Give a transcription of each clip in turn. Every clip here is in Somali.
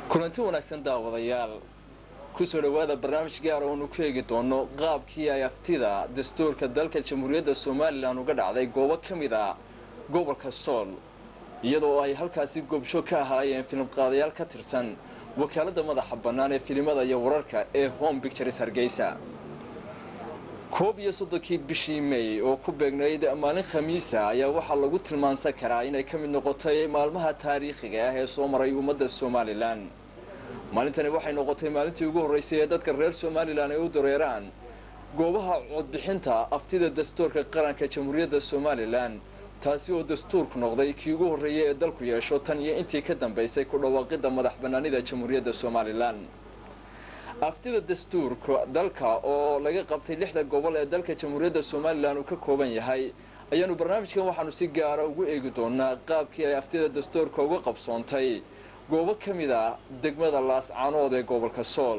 kulanti wanaagsan daawadayaal kusoo dhowaada barnaamij gaara oonu ku eegi doono qaabkii ay aftida dastuurka dalka jamhuuriyadda somalilan uga dhacday goobo ka mid a gobolka sool iyadoo ay halkaasi goobjoog ka ahaayeen filimqaadayaal ka tirsan wakaaladda madaxa bannaan ee filimada iyo wararka ee home bictures hargeysa koob iyo soddonkii bishii may oo ku beegnayd maalin khamiisa ayaa waxaa lagu tilmaansan karaa inay ka mid noqotay maalmaha taariikhiga ah ee soo maray ummadda somalilan maalintani waxay noqotay maalintii ugu horraysay ee dadka reer somalilan ay u dareeraan goobaha codbixinta aftida dastuurka qaranka jamhuuriyadda somalilan taasi oo dastuurku noqday kii ugu horreeyay ee dalku yeesho tan iyo intii ka dambaysay ku dhawaaqidda madax bannaanida jamhuuriyadda somalilan aftida dastuurka dalka oo laga qabtay lixda gobol ee dalka jamhuuriyadda somalilan uu ka kooban yahay ayaanu barnaamijkan waxaanu si gaara ugu eegi doonaa qaabkii ay aftida dastuurka uga qabsoontay goobo ka mid ah degmada laascaanood ee gobolka sool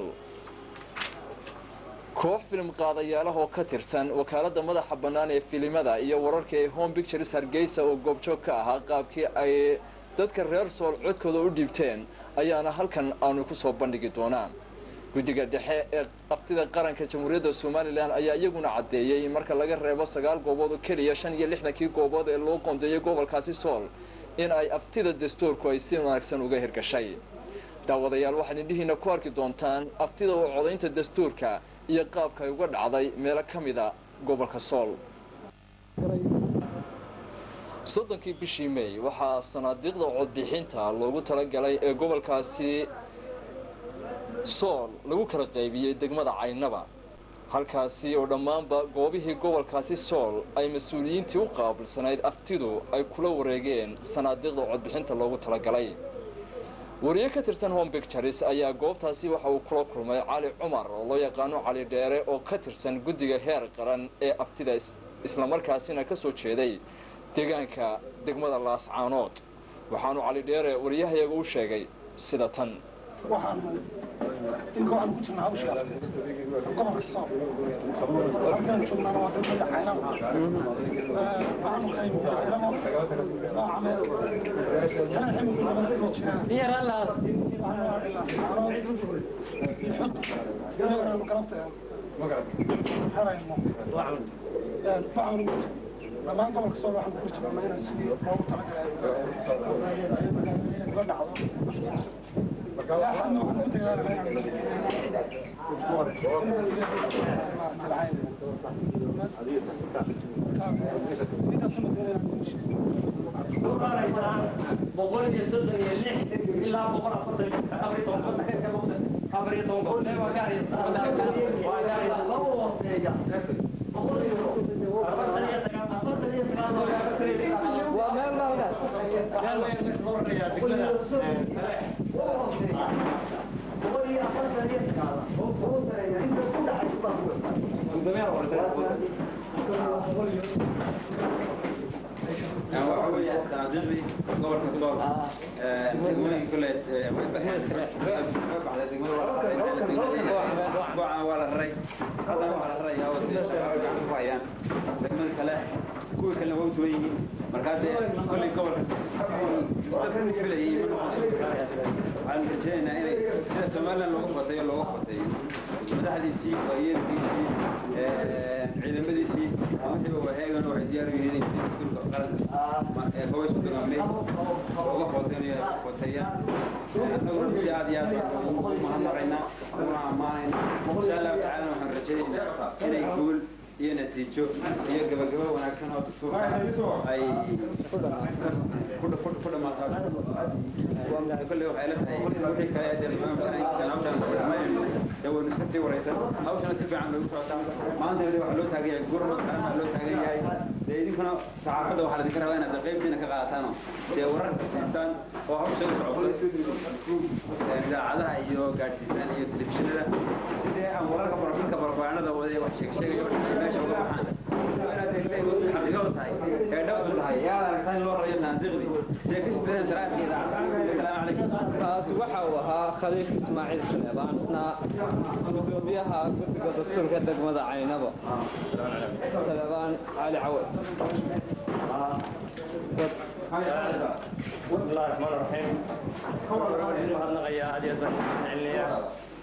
koox filim qaadayaalaha oo ka tirsan wakaaladda madaxa bannaan ee filimada iyo wararka ee home bictures hargeysa oo goobjoog ka ahaa qaabkii ay dadka reer sool codkooda u dhiibteen ayaana halkan aanu ku soo bandhigi doonaa guddiga dhexe ee aftida qaranka jamhuuriyadda somalilan ayaa iyaguna caddeeyey in marka laga reebo sagaal goobood oo keliya shan iyo lixdankii goobood ee loo qoondeeyay gobolkaasi sool in ay aftida dastuurku ay si wanaagsan uga hirgashay daawadayaal waxaad indhihiina ku arki doontaan aftida oo codaynta dastuurka iyo qaabka ay uga dhacday meelo ka mida gobolka sool soddonkii bishii may waxaa sanaadiiqda codbixinta loogu talagalay ee gobolkaasi sool lagu kala qaybiyey degmada caynaba halkaasi oo dhammaanba goobihii gobolkaasi sool ay mas-uuliyiintii u qaabilsanayd aftidu ay kula wareegeen sanaadiiqda codbixinta loogu talagalay wariye ka tirsan home bictures ayaa goobtaasi waxa uu kula kulmay cali cumar oo loo yaqaano cali dheere oo ka tirsan guddiga heer qaran ee aftida islamarkaasina ka soo jeeday deegaanka degmada laascaanood waxaanu cali dheere wariyahayaga u sheegay sida tan ilka waxaan ku jirnaa hawshii afte gobolka sool halkaan joognaana waa degmada caynaba waxaanu qaybinay caynabo noocameed tanaan ximilku labada dhuloo jiraan waxaanu xud inaganaanu galabta harayno waxaanu dhammaan gobolka sool waxaan ku jirnaa inaan sidii loogu talagalay ula dhacdo boqol iyo soddon iyo lix ilaa boqol afartan afar iyo toban afar iyo toban gobol waa gaari waa gaari laba hooseeya boqol iyo afartan iyo sagaal afartan iyo sagaal waa meel maalgaas meel weyn mid gobolka yaa degmada boqol iyo afartan iyo sagaal inta ku dhaxaysa baa waxa weeye sanaadiiqdii gobolka sool degmooyin kule gocan waa la raray haddana waxaa la rarayaa oo sida shaqaale gacan ku hayaan degmada kale kuwii kalena waa u tuban yihiin markaa dee kolley gobolka dadku filayay ma noqonayso waxaan rajaynaynaa inay sida somaliland loogu bateeyo loogu bateeyo madaxdiisii waayeelkiisii ciidamadiisii wixiiba waheegan waxay diyaar u yihiin inay dastuurka qaranka ee hooy sudagaamay looga footeeyo footeeyaan annagu runtii aad iyo aad baan ugu mahadnaqaynaa uguna ammaanaynaa insha allahu tacaala waxaan rajaynaynaa inay guul iyo natiijo iyo gabagabo wanaagsan oo dastuurka ay ku dhamaataa kolley waxay la tahay wixii kale ee hawshan hawshan dee waynu iska sii waraysan hawshana si fiican loogu socotaa maanta weli waxaa loo taagan yahay gurmad kalena loo taagan yahay dee idinkuna saxaafadda waxaa laidinka rabaa inaad qaybtiina ka qaadataano dee wararka siistaan oo hawsha u socoto idaacadaha iyo gaadhsiisaan iyo telefishinada sidee aan wararka barafilka barbaanada wada wax sheeg sheegayo meesha uga baxaan inaad degtay xaqiiqo tahay ee dhowtu tahay ee aad aragtaa in loo rayo saandiqdii dee ka sideen sharaadka idaacadaha asalaamu calaykum kaasi waxa uu ahaa khaliif ismaaciil shaneebaanna gudoomiyaha guddiga dastuurka degmada caynabo saleebaan cali cawad بسم الله الرحمن الرحيم waxaan naqayaa aad iyo aad baan celinayaa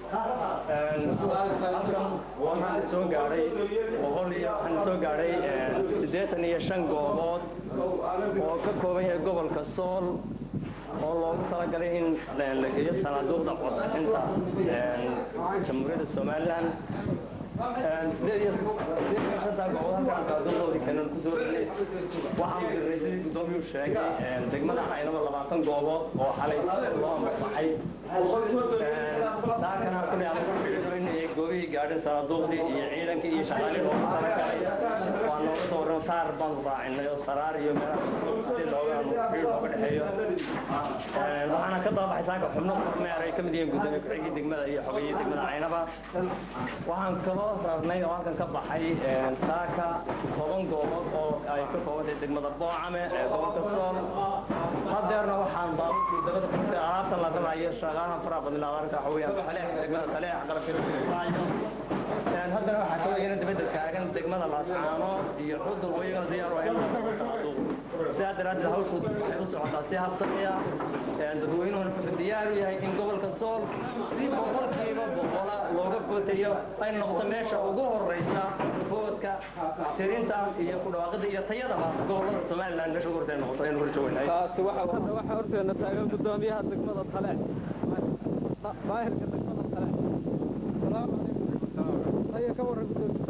halkan waxaan soo gaadhay boqol iyo waxaan soo gaadhay siddeetan iyo shan goobood oo ka kooban yahay gobolka sool oo loogu talagalay in la geeyo sanaaduuqda codbixinta jamhuuriyadda somalilan sideed iyo shantaa goobood halkaan sanaaduuqdoodii keenan kusoo celiyay waxaan dirnay sidii guddoomiyuu sheegay degmada aynaba labaatan goobood oo xalay loo ambaxay daakana kulli aan ku xidhino inay goobihii gaadhin sanaaduuqdii iyo ciidankii iyo shaqaalihii loogu talagalay waa nooga soo warran taar baanu raacinay oo saraar iyo meelaha si looga xidhiir looga dhexeeyo waxaana ka daabaxay saaka xubno kormeer ay ka mid yihiin gudoomiye ku-xigii degmada iyo xogayihii degmada caynaba waxaan kaloo rarnay oo halkan ka baxay saaka toban goobood oo ay ka koobantahay degmada boocame ee gobolka sool hadeerna waxaan baabuurkii dabada kurtay alaabtan la rarayo shaqaalaha faraha badnaa arka waxa weeyaan taleex degmada taleex qalabkii haddana waxaa ka weeyana dibadda taagan degmada laascaano iyo xudur wayagana diyaar u ahayn sidaa daraaddeed hawshu waxay u socotaa si habsamiya dadweynuhuna wuxuu diyaar u yahay in gobolka sool si boqolkiiba boqola looga footayo ay noqoto meesha ugu horeysa foodka tirinta iyo ku dhawaaqida iyo tayadaba gobolada somaliland meesha ugu horeysa ay noqoto aynu horjoognay taasi waxa hadda waxaa horteena taagan gudoomiyaha degmada tale baahirka degmada tale salaamu calaykum haya ka warran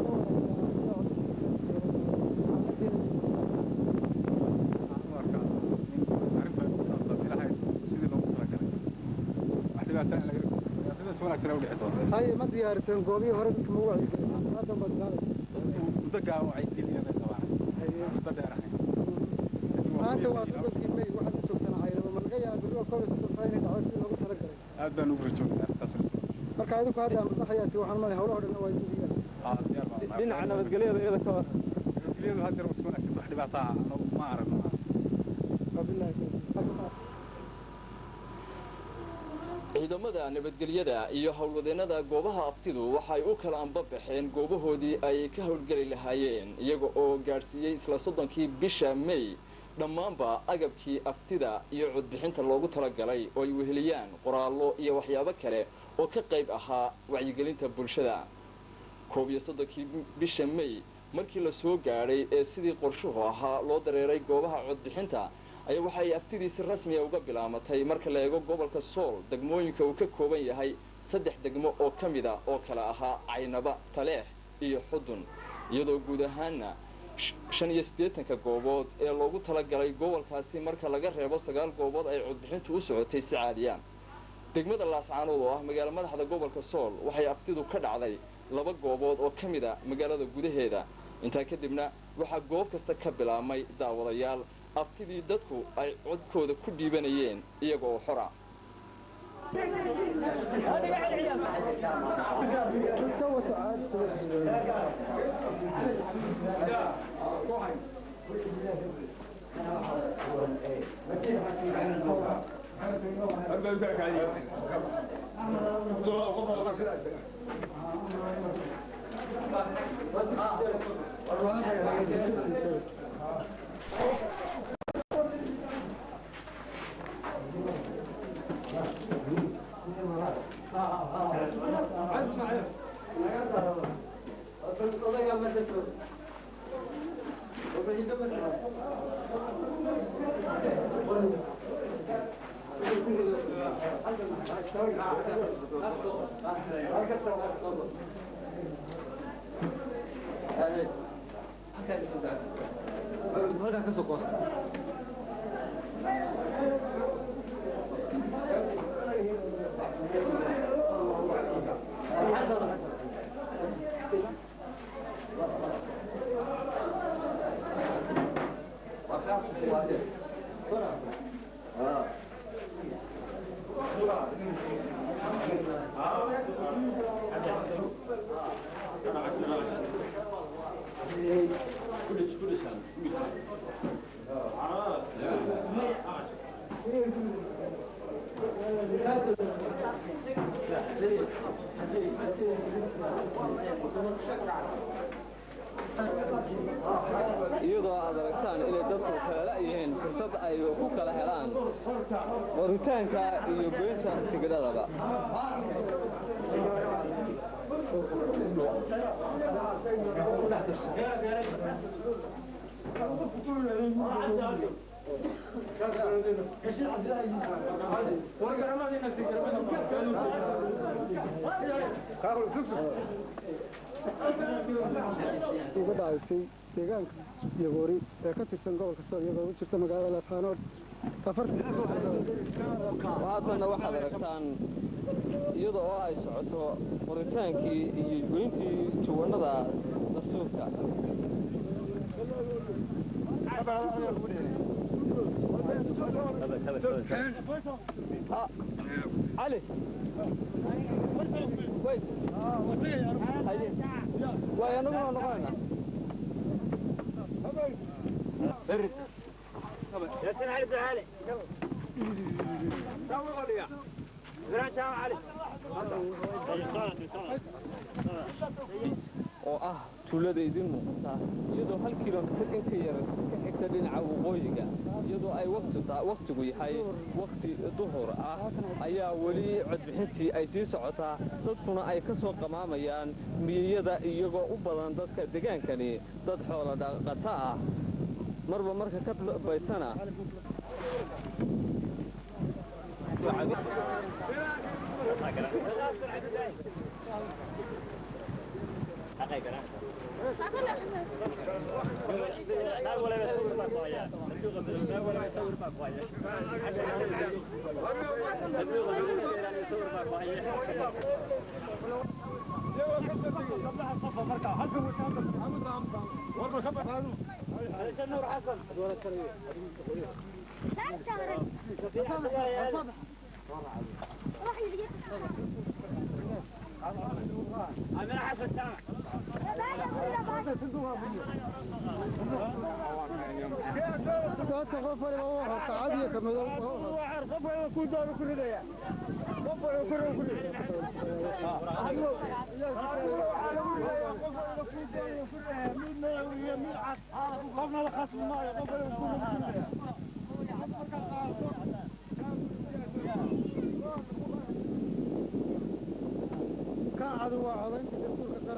haye ma diyaariteen goobihii hore dadka ma wacyigelin haddan baad maanta waa sodonkii may waxaad u joogtaan caynaba ma laga yaaba berriba koob iyo soddon faa inay dhacdo sidii loogu talagalay aad baan ugu rajoognaa taas marka adinku hadda amadaxayaati waxaan malay howlaha dhan waa idiga dhinaca nabadgelyada iyada ka war nabadgelyadu had jeer isku wanaagsan wax dhibaato ah anagu ma aragno wabillahi ciidamada nabadgelyada iyo howlwadeennada goobaha aftidu waxay u kala anbabaxeen goobahoodii ay ka howlgeli lahaayeen iyaga oo gaadhsiiyey isla soddonkii bisha may dhammaanba agabkii aftida iyo codbixinta loogu talagalay oo ay weheliyaan qoraallo iyo waxyaabo kale oo ka qayb ahaa wacyigelinta bulshada koob iyo soddonkii bisha may markii la soo gaadhay ee sidii qorshuhu ahaa loo dareeray goobaha codbixinta ayaa waxa ay aftidii si rasmiya uga bilaamatay marka la eego gobolka sool degmooyinka uu ka kooban yahay saddex degmo oo ka mid a oo kale ahaa caynaba taleex iyo xudun iyadoo guud ahaanna shan iyo siddeetanka goobood ee loogu talagalay gobolkaasi marka laga reebo sagaal goobood ay codbixintu u socotay si caadiyaan degmada laascaanood oo ah magaalo madaxda gobolka sool waxay aftidu ka dhacday laba goobood oo ka mid a magaalada gudaheeda intaa kadibna waxaa goob kasta ka bilaabmay daawadayaal aftidii dadku ay codkooda ku dhiibanayeen iyaga oo xora iyadoo aad aragtaan inay dadku kala yihiin fursad ay ku kala helaan qoritaanka iyo goynta tigidhadaba uga dhacaysay deegaanka yagoori ee ka tirsan gobolka sool iyadoo u jirta magaalada laascaanood haatana waxaad aragtaan iyada oo ay socoto qoritaankii iyo goyntii juwanada dastuurka Ah, cali wait Haye. waay anaguna noqonayna oo ah tuulada idin muuqata iyadoo hal kilomitir in ka yar ka xigta dhinaca waqooyiga iyadoo ay waktigu yahay wakti duhur ah ayaa weli codbixintii ay sii socotaa dadkuna ay ka soo qamaamayaan miyiyada iyagoo u badan dadka degaankani dad xoola dhaqata ah marba marka ka dambaysana dadka qof waliba u horta cad iyo ka madow ka cadu waa codaynta dastuurka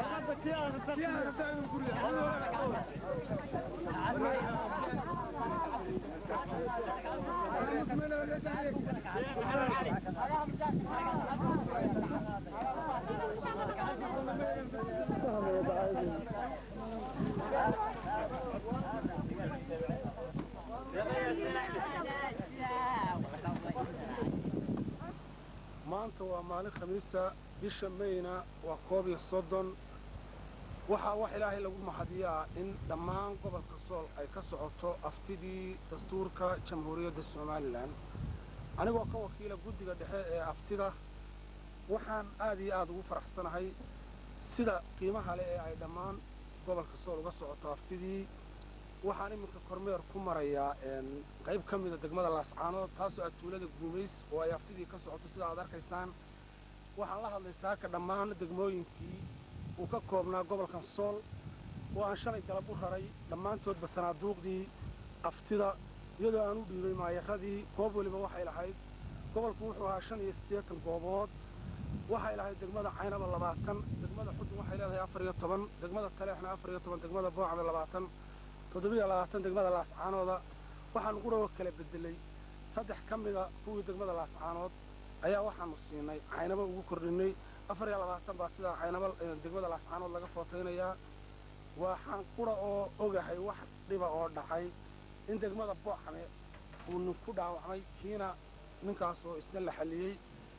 maanta waa maalin khamiista bisha mayna waa koob iyo soddon waxaa wax ilaahay lagu mahadiyaa in dhammaan gobolka sool ay ka socoto aftidii dastuurka jamhuuriyadda somalilan anigoo ka wakiila guddiga dhexe ee aftida waxaan aad iyo aad ugu faraxsanahay sida qiimaha leh ee ay dhammaan gobolka sool uga socoto aftidii waxaan iminka kormeer ku marayaa qayb ka mida degmada laascaanood taasoo ah tuulada guumays oo ay aftidii ka socoto sida aad arkaysaan waxaan la hadlay saaka dhammaan degmooyinkii uu ka koobnaa gobolkan sool oo aan shalay galab u raray dhammaantoodba sanaaduuqdii aftida iyadoo aan u dhiibay maayaradii goob weliba waxay lahayd gobolku wuxuu ahaa shan iyo siddeetan goobood waxay lahayd degmada caynaba labaatan degmada xudun waxay leedahay afar iyo toban degmada taleexna afar iyo toban degmada boocda labaatan toddobiyo labaatan degmada laascaanooda waxaanu quragoo kala bedelay saddex ka mida kuwii degmada laascaanood ayaa waxaanu siinay caynaba ugu kordhinay afar iyo labaatan baa sidaa caynaba degmada laascaanood laga footaynayaa waxaan qura oo ogahay wax dhiba oo dhacay in degmada boocame uu nin ku dhaawacmay kiina ninkaasoo isna la xalliyey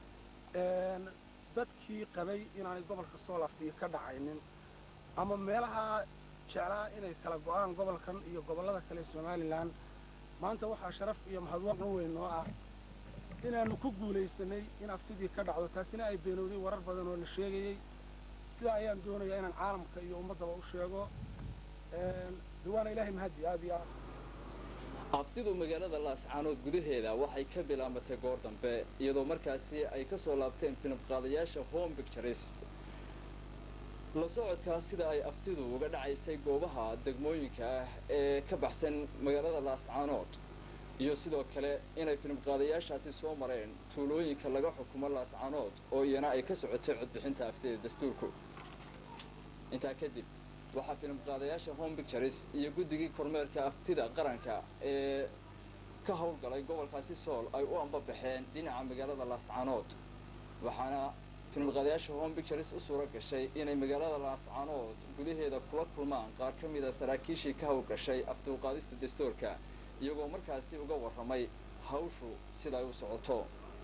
dadkii qabay inaanay gobolka soolaftii ka dhacaynin ama meelaha jeclaa inay kala go'aan gobolkan iyo gobollada kale somalilan maanta waxaa sharaf iyo mahadwaqan weyn noo ah inaannu ku guulaysanay in aftidii ka dhacdo taasina ay beenowday warar badan oo la sheegayey sidaa ayaan doonayaa inaan caalamka iyo ummaddaba u sheego diwaana ilaahay mahadi aad iyo aad abtidu magaalada laascaanood gudaheeda waxay ka bilaabatay goor dambe iyadoo markaasi ay ka soo laabteen filimqaadayaasha home pictures la socodkaa sida ay aftidu uga dhacaysay goobaha degmooyinka ah ee ka baxsan magaalada laascaanood iyo sidoo kale inay filimqaadayaashaasi soo mareen tuulooyinka laga xukumo laascaanood oo iyana ay ka socotay codbixinta aftida dastuurku intaa kadib waxaa filimqaadayaasha home pictures iyo guddigii kormeerka aftida qaranka ee ka howlgalay gobolkaasi sool ay u ambabaxeen dhinaca magaalada laascaanood waxaana filimqaadayaasha home pictures u suura gashay inay magaalada laascaanood gudaheeda kula kulmaan qaar ka mida saraakiishii ka howlgashay afduuqaadista dastuurka iyagoo markaasi uga warramay hawshu sida ay u socoto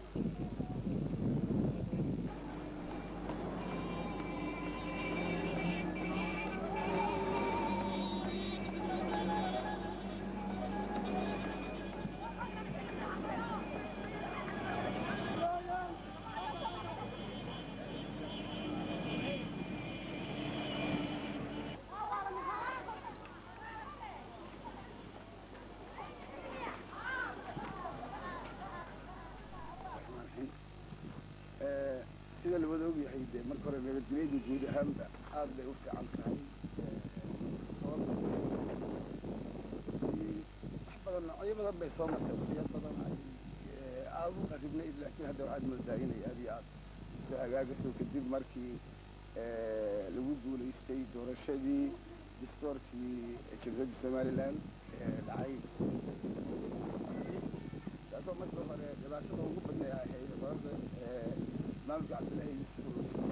sida la wada ogyahay dee marka hore nabadgelyadu guud ahaanba aad bay u fiican tahay wax badan noocyo badan bay soo martay waqtiyo badan ay aad u qaribnayd laakiin hadda waxaad moodaa inay aad iyo aad soo hagaagaso kadib markii lagu guulaystay doorashadii distoorkii jamhuuriyadda somaliland dhacay taasoo marka hore dhibaatada ugu badnay ay ahayd sababta maamulka cabdillahi yuusuf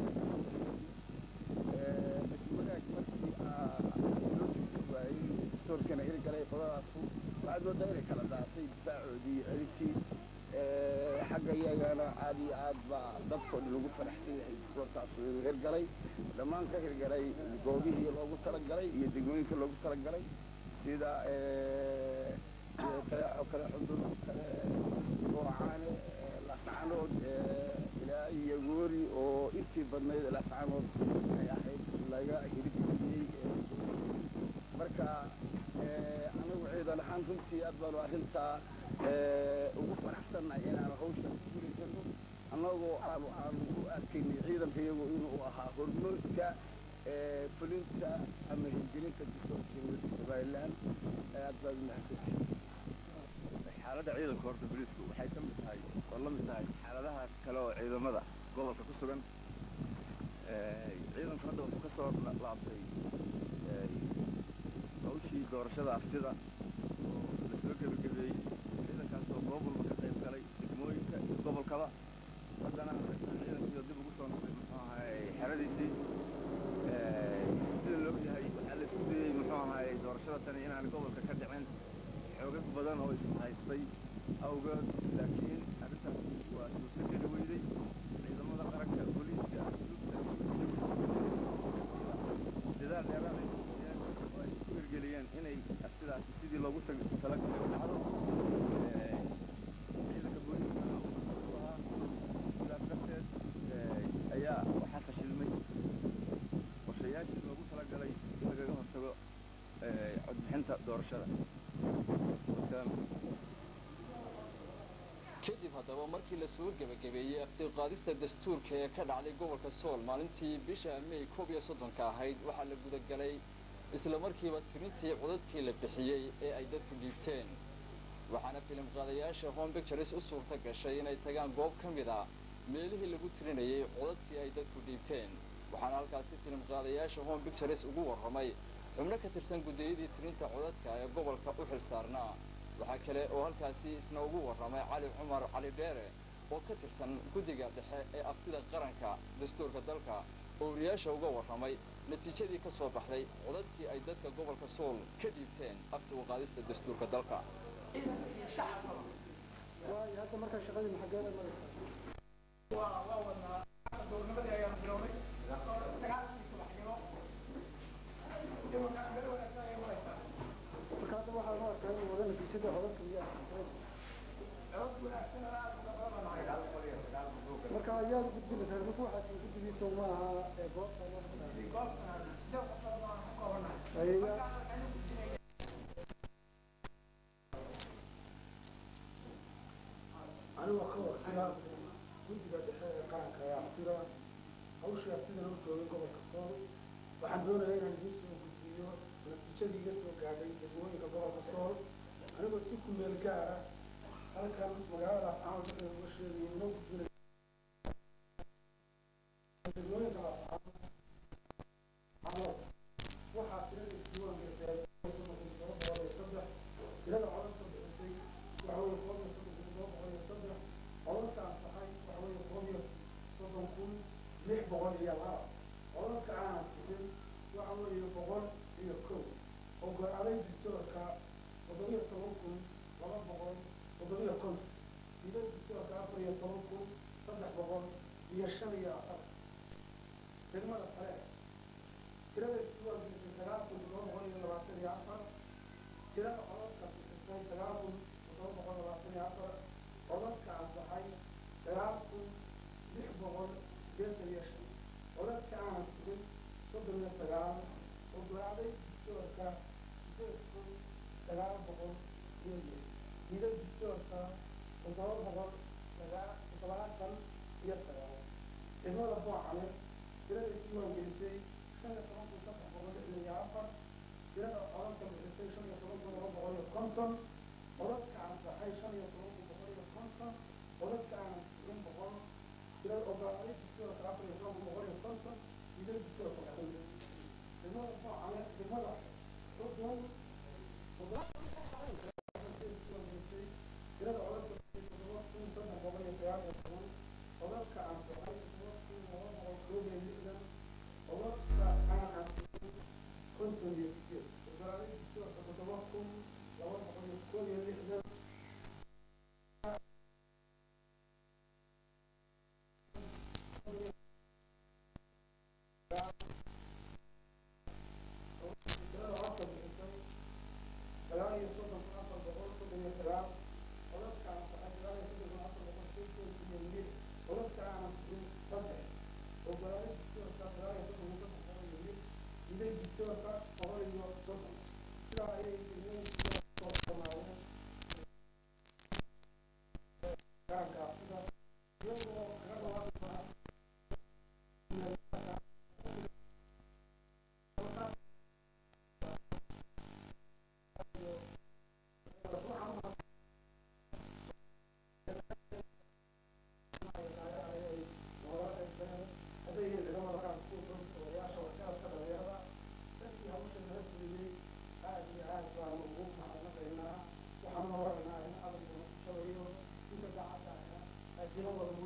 wanaag markii loo joojin waayey distoorkana hirgalay qodadaasu waxaad moodaa inay kala daatay difaacoodii celintii xagga iyagana aad iyo aad baa dadkoo dhan ugu faraxsan yahay distoorkaasu inuu hirgalay dhammaan ka hirgalay goobihii loogu talagalay iyo degmooyinka loogu talagalay sida kaleexo kale xudur kale goocaane laascaanood ilaa iyo goori oo intii badnayd laascaanood ay ahayd laga hirgeliyey marka anagu ciidan ahaan runtii aad baanu arrintaa ugu faraxsannahay inaanu hawsha ku guulaysano annagoo aanu aanu u arkaynay ciidanka iyagu inuu ahaa hormoodka fulinta ama hirgelinta distoorka jamhuuriyadda somaliland aad baad umahadsantihin xaaladda ciidanka horta booliisku waxay ka mid tahay oo la mid tahay xaaladaha kale oo ciidamada gobolka ku sugan ciidanku hadda wuxuu ka soo laabtay hawshii doorashada aftida oo la soo gebagabeeyey ciidankaas oo goob walba ka qayb galay degmooyinka iyo gobolkaba haddana ciidankiioo dib ugu soo noqday muxuu ahay xeradiisii sida loog yahay waxaa la isku dayey muxuu ahay doorashada tani inaan gobolka ka dhicin xoogag badan oo ishaystay awgeed laakiin arrintaas waa suurtageli weyday ciidamada qaranka booliiska dadaal dheeraad ay muujiyeen oo ay ku hirgeliyeen inay sidaasi sidii loogu talagalay u dhacdo ciidanka booliiska u ahaa sidaas darteed ayaa waxaa fashilmay qorshayaashii loogu talagalay in lagaga hortago codbixinta doorashada kadib haddaba markii la soo gebagabeeyey aftiiqaadista dastuurka ee ka dhacday gobolka sool maalintii bisha may koob iyo soddonka ahayd waxaa la gudagalay isla markiiba tirintii codadkii la bixiyey ee ay dadku dhiibteen waxaana filimqaadayaasha home pictures u suurta gashay inay tagaan goob ka mid a meelihii lagu tirinayay codadkii ay dadku dhiibteen waxaana halkaasi filimqaadayaasha home pictures ugu warramay xubno ka tirsan guddiyadii tirinta codadka ee gobolka u xil saarnaa waxaa kale oo halkaasi isna ugu warramay cali cumar cali dheere oo ka tirsan guddiga dhexe ee aftida qaranka dastuurka dalka oo wariyaasha uga warramay natiijadii ka soo baxday codadkii ay dadka gobolka sool ka dhiibteen afta u qaadista dastuurka dalka marka ayaad gudbinaysaa marka waxaad gudbigiisa maaha ee goobta anigoo ka warqira guddiga dhexe ee qaranka ee aftida hawshii aftidana u joogay gobolka sool waxaan doonayaa inaan idiin soo gudbiyo natiijadii iga soo gaadhay degmooyinka gobolka sool anigoo si ku meel gaara halkan magaalada afcaama markay uga sheegayo inoo gudbinay degmooyinka afcaama waxaa tirada isdiiwaan gashay toban boqol iyo saddex tirada codadka bixisay waxa weeye koob iyo soddon kun toban boqol iyo saddex codadka ansaxay waxa weeye koob iyo soddon kun lix boqol iyo laba codadka aanan bixin waxa weeye boqol iyo kow ogolaaday distoorka toddobiyo toban kun laba boqol toddobiyo konton tirada distoorka afar iyo toban kun saddex boqol iyo shan iyo afar degmada kale tirada isdiiwaan bixisay sagaal kun toddoba boqol iyo labaatan iyo afar tirada codadka bixisay sagaal kun toddoba boqol labaatan iyo afar codadka ansaxay sagaal kun lix boqol sideetan iyo shan codadka aanan tirin soddon iyo sagaal ogolaaday distoorka sideed kun sagaal boqol iyo lix tirada distoorka toddoba boqol sagaa toddobaatan iyo sagaal degmada boocale tirada isdiiwaan gelisay shan iyo toban kun saddex boqol lixdan iyo afar tirada codadka bixisay shan iyo toban kun laba boqol iyo konton codadka ansaxay shan iyo toban kun boqol iyo konton codadka aanan tirin boqol tirada ogolaaday distoorka afar iyo toban kun boqol iyo konton tirada distoorka boqol degmada boocale degmada xudun tirada codadka bixisay toddoba kun saddex boqol iyo sagaal iyo toban codadka ansaxay toddoba kun laba boqol koob iyo lixdan codadka aanan tirin konton iyo sideed ogolaaday distoorka toddoba kun laba boqol iyo koob iyo lixdan tirada codka bixisay sagaal iyo soddon kun afar boqol soddon iyo sagaal codadka ansaxay sagaal iyo soddon kun afar boqol soddon iyo lix codadka aanan tirin saddex ogolaaday distoorka sagaal iyo soddon kun saddex boqol iyo lix diday distoorka boqol iyo soddon sidaa ayay soo samaayeen gaarka sida iyagoo kaga dhawaaqaa waxaan